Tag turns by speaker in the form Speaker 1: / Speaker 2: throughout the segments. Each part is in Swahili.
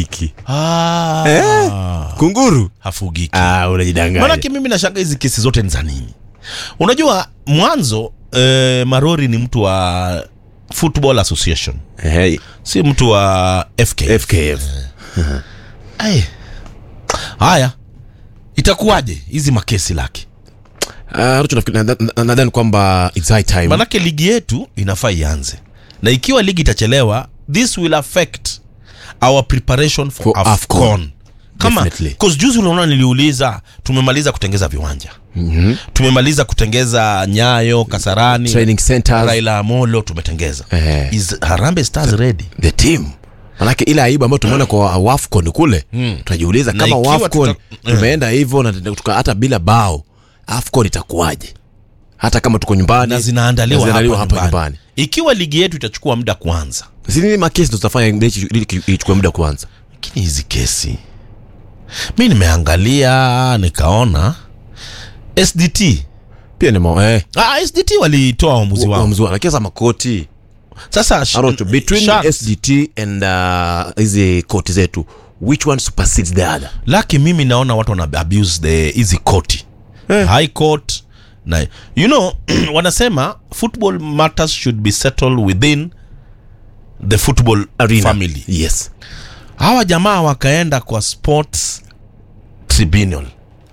Speaker 1: hafugiki
Speaker 2: ah,
Speaker 1: Eh? kunguru
Speaker 2: hafugiki
Speaker 1: ah, unajidanganya
Speaker 2: manake mimi nashanga hizi kesi zote ni za nini unajua mwanzo eh, marori ni mtu wa football association
Speaker 1: hey,
Speaker 2: si mtu wa fk
Speaker 1: fkf
Speaker 2: Ai. haya itakuwaje hizi makesi lake
Speaker 1: Ah, Ruto nafikiri- nadhani na- nadhani kwamba it's high time
Speaker 2: manake ligi yetu inafaa ianze na ikiwa ligi itachelewa this will affect our preparation for,
Speaker 1: For
Speaker 2: afcon,
Speaker 1: AFCON.
Speaker 2: kama
Speaker 1: Definitely.
Speaker 2: cause juzi unaona niliuliza tumemaliza kutengeza viwanja
Speaker 1: Mhm.
Speaker 2: tumemaliza kutengeza nyayo kasarani
Speaker 1: training centers
Speaker 2: raila amolo tumetengeza
Speaker 1: Eh.
Speaker 2: is harambe stars ready
Speaker 1: the team manake ile aibu ambayo tumeona kwa wafcon kule
Speaker 2: Mm.
Speaker 1: tunajiuliza
Speaker 2: Na
Speaker 1: kama
Speaker 2: ikiwa
Speaker 1: wafcon
Speaker 2: tuta-
Speaker 1: tumeenda hivyo na tuka- hata bila bao afcon itakuwaje hata kama tuko nyumbani
Speaker 2: na zinaandaliwa
Speaker 1: na zinaandaliwa
Speaker 2: hapa,
Speaker 1: hapa
Speaker 2: nyumbani.
Speaker 1: nyumbani
Speaker 2: ikiwa ligi yetu itachukua muda kwanza
Speaker 1: si nini makesi ndo tutafanya mechi ili ichukue muda kwanza
Speaker 2: lakini hizi kesi mi nimeangalia nikaona sdt
Speaker 1: pia ni mo- eh,
Speaker 2: ah, sdt walitoa uamuzi wao
Speaker 1: uamuzi wao. lakini sasa makoti
Speaker 2: sasa sh-
Speaker 1: Arocho, between
Speaker 2: Sharks,
Speaker 1: sdt and uh, hizi koti zetu which one supersedes the other
Speaker 2: laki mimi naona watu wana abuse the hizi koti
Speaker 1: Eh.
Speaker 2: high court na you know wanasema football matters should be settled within the football
Speaker 1: Arena.
Speaker 2: family
Speaker 1: yes
Speaker 2: hawa jamaa wakaenda kwa sports tribunal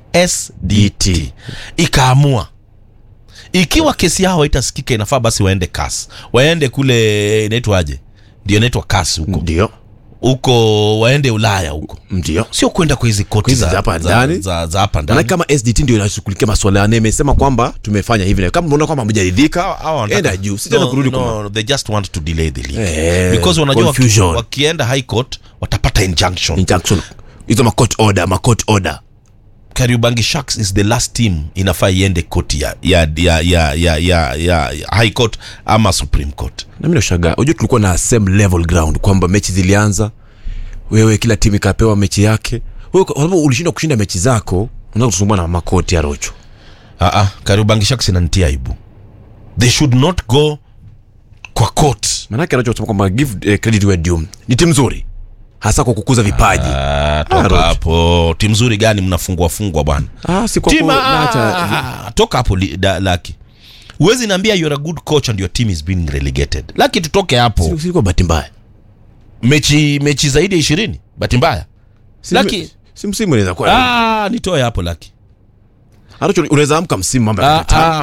Speaker 2: sdt ikaamua ikiwa kesi yao haitasikika inafaa basi waende kas waende kule inaitwaje ndio inaitwa kas huko
Speaker 1: ndio
Speaker 2: huko waende ulaya huko
Speaker 1: ndio
Speaker 2: sio kwenda kwa hizi koti
Speaker 1: Hizi
Speaker 2: za
Speaker 1: za hapa
Speaker 2: za-
Speaker 1: ndani.
Speaker 2: za- za hapa
Speaker 1: Maana
Speaker 2: ndani
Speaker 1: kama sdt ndio inashughulikia maswala yane imesema kwamba tumefanya hivi na kama unaona kwamba hamjaridhika
Speaker 2: Hawa- hawa wanataka-
Speaker 1: enda juu si tena
Speaker 2: No,
Speaker 1: kurudi
Speaker 2: no,
Speaker 1: kwa
Speaker 2: they just want to delay the league
Speaker 1: Eh,
Speaker 2: because wanajua waki,
Speaker 1: confusion.
Speaker 2: wakienda high court watapata injunction
Speaker 1: injunction hizo ma court order ma court order
Speaker 2: Kariobangi Sharks is the last team inafaa iende koti ya, ya, ya, ya, ya, ya, ya, ya high court ama supreme court
Speaker 1: na mimi nashangaa unajua tulikuwa na same level ground kwamba mechi zilianza wewe kila timu ikapewa mechi yake wewe kwa sababu ulishindwa kushinda mechi zako unaweza kusumbua na makoti ya rocho
Speaker 2: uh-uh, Kariobangi Sharks inanitia aibu they should not go kwa court
Speaker 1: maanake rocho kusema kwamba give eh, credit where due ni timu nzuri hasa kwa kukuza vipaji
Speaker 2: Ah, toka
Speaker 1: Roach.
Speaker 2: hapo timu nzuri gani mnafungwa fungwa bwana
Speaker 1: ah, si kwa
Speaker 2: Team,
Speaker 1: ku- naacha-
Speaker 2: ah, toka hapo li- da- laki huwezi niambia you're a good coach and your team is being relegated laki tutoke hapo
Speaker 1: si- si kwa bahati mbaya
Speaker 2: mechi mechi zaidi ya ishirini bahati mbaya
Speaker 1: Si-
Speaker 2: Laki-
Speaker 1: si msimu inaweza kuwa
Speaker 2: ah, nitoe hapo laki
Speaker 1: Rocho, unaweza amka msimu mambo
Speaker 2: ah,
Speaker 1: yakakataa.
Speaker 2: ah.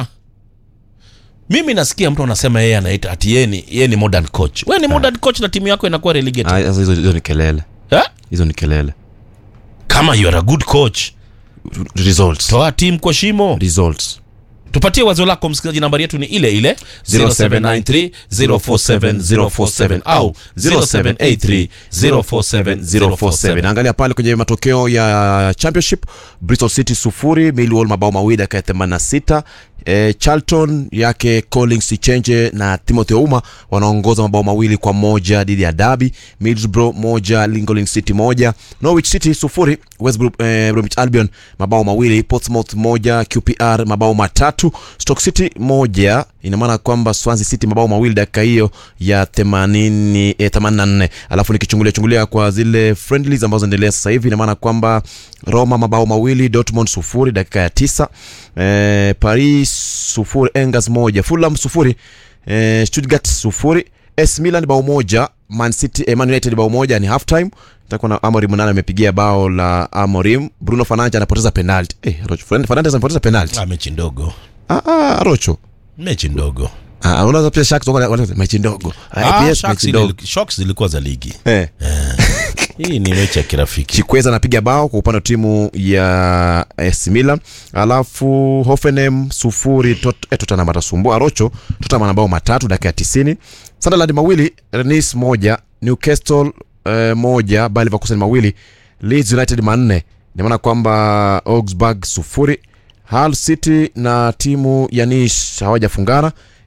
Speaker 2: mimi nasikia mtu anasema yeye anaita ati yeye ni, yeye ni modern coach we ni modern coach na timu yako inakuwa relegated
Speaker 1: Ah, sasa hizo hizo ni kelele
Speaker 2: eh?
Speaker 1: hizo ni kelele
Speaker 2: kama you are a good coach
Speaker 1: results
Speaker 2: toa timu kwa shimo
Speaker 1: results
Speaker 2: tupatie wazo lako msikilizaji nambari yetu ni ile ile 0793 047 047 au 0783 047 047
Speaker 1: naangalia pale kwenye matokeo ya championship bristol city sufuri millwall mabao mawili dakika ya 86 e, charlton yake collins chenje na timothy ouma wanaongoza mabao mawili kwa moja dhidi ya dabi middlesbrough moja lincoln city moja norwich city sufuri west Brom- eh, bromwich albion mabao mawili portsmouth moja qpr mabao matatu stock city moja ina maana kwamba swansea city mabao mawili dakika hiyo ya 80 eh, 84 alafu nikichungulia chungulia kwa zile friendlies ambazo zinaendelea sasa hivi ina maana kwamba roma mabao mawili dortmund sufuri dakika ya tisa eh, paris sufuri engers moja fulham sufuri eh, stuttgart sufuri s milan bao moja man city eh, man united bao moja ni half time takuwa na amorim nane amepigia bao la amorim bruno fanancha anapoteza penalty eh, Rocho, Fernandes anapoteza penalty
Speaker 2: Ah, mechi ndogo
Speaker 1: ah, ah, rocho
Speaker 2: mechi ndogo
Speaker 1: Ah, unaweza pia Sharks wako- wako- mechi ndogo
Speaker 2: Ah,
Speaker 1: IPS
Speaker 2: Sharks
Speaker 1: mechi ndogo
Speaker 2: ili- Sharks zilikuwa za ligi
Speaker 1: eh.
Speaker 2: hii ni mechi ya kirafiki
Speaker 1: chikweza anapiga bao kwa upande wa timu ya AC Milan alafu Hoffenheim sufuri Tot- eh, Tottenham atasumbua Arocho Tottenham ana bao matatu dakika ya tisini Sunderland mawili Rennes moja Newcastle eh, moja Bayer Leverkusen mawili Leeds United manne inamaana kwamba Augsburg sufuri Hull City na timu ya Nice hawajafungana